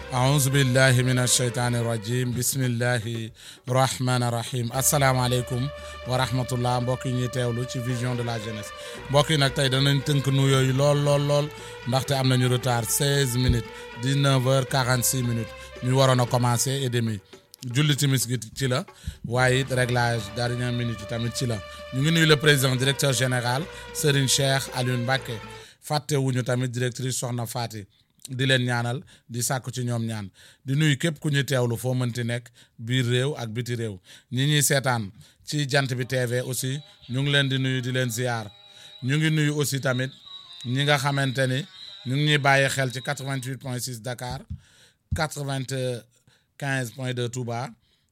aouzu billahi min asheytaani rajim bismillahi rahmaani rahim asalaamaaleykum wa rahmatullah mbokk yi ñuy teewlu ci vision de la jeunesse mbokk yi nag tey danañ tënk nuyoo yi lool lool lool ndaxte am nañu retard 16 minutes 19 heures 46 minutes ñu waroon a commencer et demi julli timis gi ci la waaye it réglage dernière minute yi tamit ci la ñu ngi nuyu le président directeur général Serigne Cheikh Alioune Mbacké fàttewuñu tamit directrice Soxna Fati di leen ñaanal di sàkku ci ñoom ñaan di nuyu képp ku ñuy teewlu foo mënti nekk biir réew ak biti réew ñi ñuy seetaan ci jant bi TV aussi ñu ngi leen di nuyu di leen ziar ñu ngi nuyu aussi tamit ñi nga xamante ni ñu ngi ñuy bàyyi xel ci 88 point 6 Dakar 95 point 2 Touba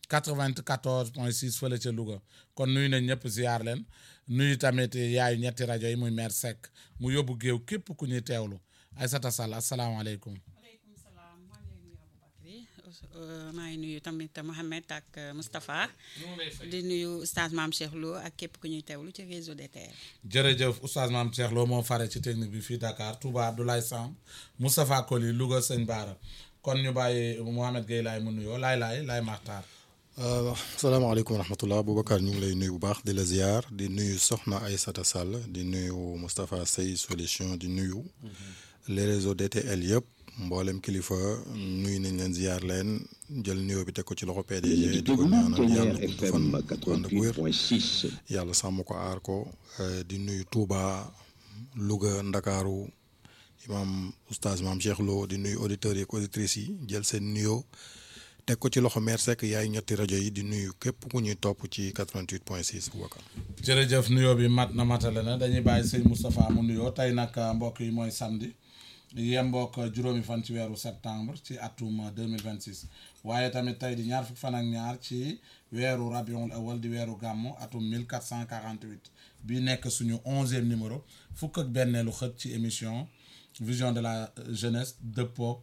94 point 6 fële ca Louga kon nuyu nañ ñëpp ziar leen nuyu tamit yaayu ñetti rajo yi muy maire Seck mu yóbbu géew képp ku ñuy teewlu Aïssata Sall asalaamaaleykum. waaleykum salaam maa ngi lay nuyu Aboubacry maa ngi nuyu tamit Mohamed ak Moustapha di nuyu oustaz Mame Cheikh Lo ak képp ku ñuy teewlu ci réseau DTR. jërëjëf oustaz Mame Cheikh Lo moo fare ci technique bi fii Dakar Touba Abdoulaye Samb Moustapha Koli Louga Sëñ Baara kon ñu bàyyi Mohamed Gueye laay mu nuyoo laay laay laay maxtaar. salaamaaleykum wa rahmatullah Boubacar ñu ngi lay nuyu bu baax di la ziar di nuyu Soxna Aïssata Sall di nuyu Moustapha Sey solution di nuyu. les réseaux DTL yëpp mboolem kilifa nuyu nañ leen ziar leen jël nuyoo bi teg ko ci loxo PDG di ko ñaanal yàlla gudd fan ànd ak wér yàlla sàmm ko aar ko di nuyu Touba Louga Ndakaaru imam oustaz Mame Cheikh Lo di nuyu auditeurs yi ak auditrices yi jël seen nuyoo teg ko ci loxo maire Seck yaay ñetti rajo yi di nuyu képp ku ñuy topp ci 88 point 6 Boubacar. jërëjëf nuyoo bi mat na matale na dañuy bàyyi sëñ Moustapha mu nuyoo tey nag mbokk yi mooy samedi. yembook juróomi fan ci weeru septembre ci atum 2026 waaye tamit tey di ñaar fukk fan ak ñaar ci weeru rabiul awal di weeru gàmmu atum 1448 bi nekk suñu onzième numéro fukk ak benneelu xët ci émission vision de la jeunesse dëppook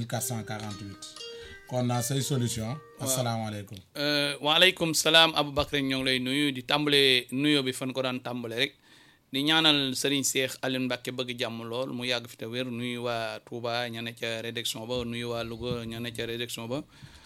1448 kon naa say solution asalaamaaleykum waaleykum salaam Aboubacry ñoo ngi lay nuyu di tàmbale nuyoo bi fan ko daan tàmbale rek di ñaanal Serigne Cheikh Alioune Mbacké bëgg jàmm lool mu yàgg fi te wér nuyu waa Touba ña ne ca rédaction ba nuyu waa Louga ña ne ca rédaction ba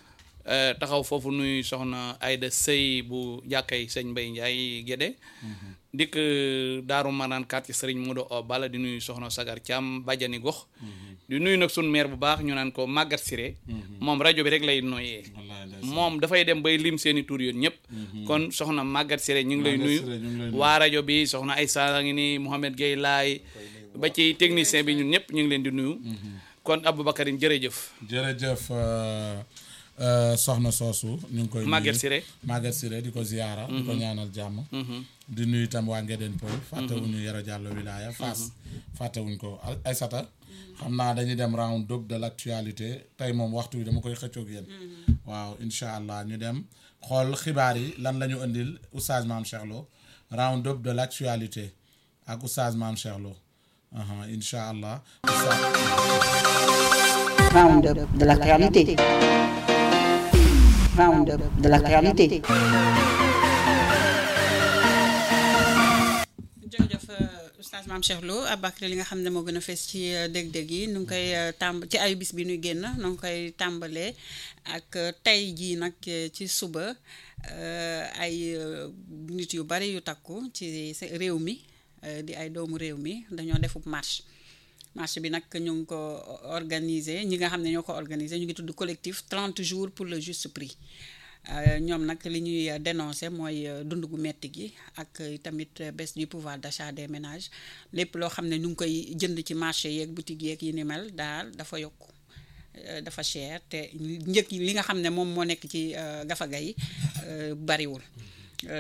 taxaw foofu nuyu soxna Aïda Sey bu jàkkay sëñ Mbaye Ndiaye Guédé dikk Daaru Marnaan quartier Serigne Modou O Bala di nuyu soxna Sagar Thiam bàjjani gox di nuyu nag sun maire bu baax ñu naan ko Maguette Siré moom rajo bi rek lay noyyee moom dafay dem bay lim seeni tur yoon ñëpp kon soxna Maguette Siré ñu ngi lay nuyu waa rajo bi soxna Aïssa ngi ni Mouhamed Gueye laay ba ci technicien bi ñun ñëpp ñu ngi leen di nuyu kon Aboubacar jërëjëf jërëjëf soxna soosu ñu ngi koy Maguette Siré Maguette Siré di ko ziyaara di ko ñaanal jàmm di nuyu itam waa Ngédeen Pël fàttewuñu Yoro Diallo wilaya Fass fàttewuñ ko Aïssata xam naa dañuy dem round up de l' actualité tey moom waxtu wi dama koy xëccoog yéen waaw incha allah ñu dem xool xibaar yi lan la ñu indil oustaz Mame Cheikh Lo round up de l' actualité ak oustaz Mame Cheikh Lo incha allah. round up de l' actualité round up de l' actualité. oustaz Mame Cheikh Lo Aboubacry li nga xam ne moo gën a fees ci dég-dég yi nu ngi koy tàmb ci ay bis bi nuy génn nu ngi koy tàmbalee ak tey jii nag ci suba ay nit yu bari yu takku ci réew mi di ay doomu réew mi dañoo defub marche marche bi nag ñu ngi ko organiser ñi nga xam ne ñoo ko organiser ñu ngi tudd collectif 30 jours pour le juste prix ñoom nag li ñuy dénoncer mooy dund gu metti gi ak tamit baisse du pouvoir d'achat des ménages lépp loo xam ne ñu ngi koy jënd ci marché yeeg boutique yeeg yi ni mel daal dafa yokk dafa cher te njëg li nga xam ne moom moo nekk ci gafaga yi bariwul